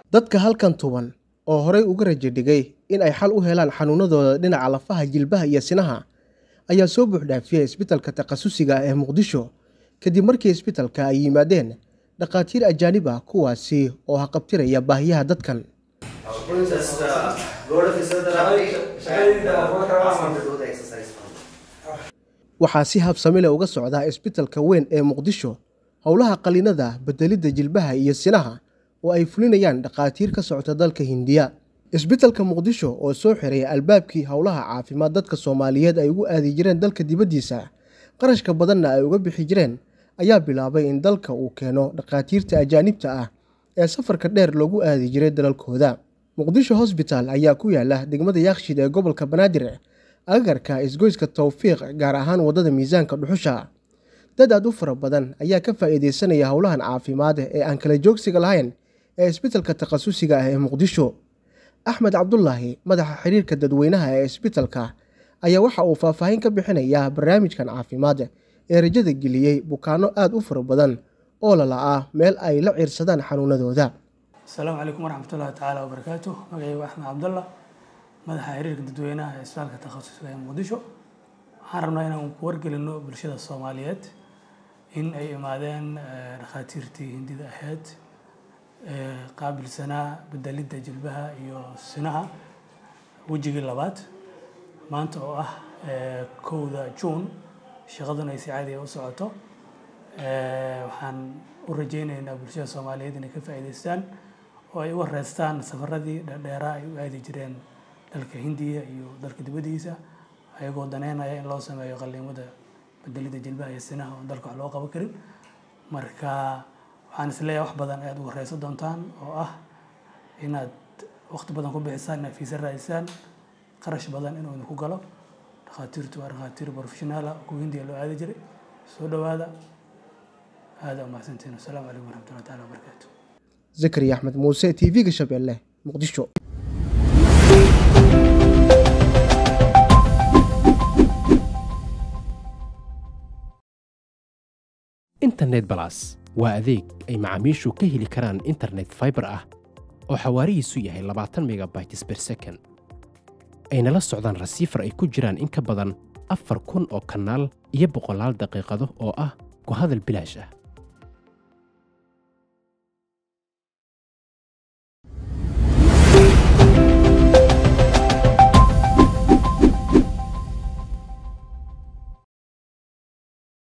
dadka halkan tuban oo horey uga rajo dhigay in ay xal u helaan xanuunadooda dhinaca lafaha jilbaha iyo sinaha ayaa soo buuxdhaafiyey isbitalka takhasusiga ah ee muqdisho kadib markii isbitalka ay yimaadeen dhakhaatiir ajaanib ah kuwaasi oo haqabtiraya baahiyaha dadkan waxaa si habsamile uga socdaa isbitalka weyn ee muqdisho howlaha qaliinada bedelidda jilbaha iyo sinaha oo ay fulinayaan dhakhaatiir ka socota dalka hindiya isbitalka muqdisho oo soo xiray albaabkii howlaha caafimaad dadka soomaaliyeed ay ugu aadi jireen dalka dibaddiisa qarashka badanna ay uga bixi jireen ayaa bilaabay in dalka uu keeno dhakhaatiirta ajaanibta ah ee safarka dheer loogu aadi jiray dalalkooda muqdisho hosbital ayaa ku yaala degmada yaakshid ee gobolka banaadir agagarka isgoyska towfiiq gaar ahaan waddada miisaanka dhuxusha dad aad u fara badan ayaa ka faa'iideysanaya howlahan caafimaad ee aan kala joogsiga lahayn ee isbitalka takhasusiga ah ee muqdisho axmed cabdulaahi madaxa xiriirka dadweynaha ee isbitalka ayaa waxa uu faahfaahin ka bixinayaa barnaamijkan caafimaad ee rajada geliyey bukaano aada u fara badan oo lala'aa meel ay la ciirsadaan xanuunadooda asalaamu calaykum waraxmatullahi tacaala wabarakaatu magacaygu axmed cabdallah madaxa xiriirka dadweynaha ee isbitaalka takhasusiga ee muqdisho waxaan rabnaa inaan ku wargelino bulshada soomaaliyeed in ay imaadeen dhakhaatiirtii hindida ahayd qaabilsanaa bedelidda jilbaha iyo sinaha wejigii labaad maanta oo ah kowda juun shaqaduna ay si caadiya u socoto waxaan u rajeyneynaa bulshada soomaaliyeed inay ka faa'iidaystaan oo ay u wareystaan safaradii dheeraa ay u aadi jireen dalka hindiya iyo dalka dibaddiisa ayagoo daneynaya in loo sameeyo qaliimada bedelidda jilbaha iyo sinaha oon dalka wax loo qaban karin marka waxaan isleeyahay wax badan ayaad u wareysan doontaan oo ah inaad waqti badan ku bixisaan inaad fiisa raadisaan qarash badan inuu idinku galo dhakhaatiirtu waa dhakhaatiir professionaala kuwa hindiya loo aadi jiray soo dhowaada aada umahadsantiin wasalaamu calaykum waraxmatullahi taala wabarakaatu zakariya axmed muuse t v-ga shabeelle muqdisho internet balas waa adeeg ay macaamiishu ka heli karaan internet faibar ah oo xawaarihiisu yahay labaatan megabytes ber second ayna la socdaan rasiifar ay ku jiraan in ka badan afar kun oo kanaal iyo boqolaal daqiiqado oo ah ku hadal bilaash ah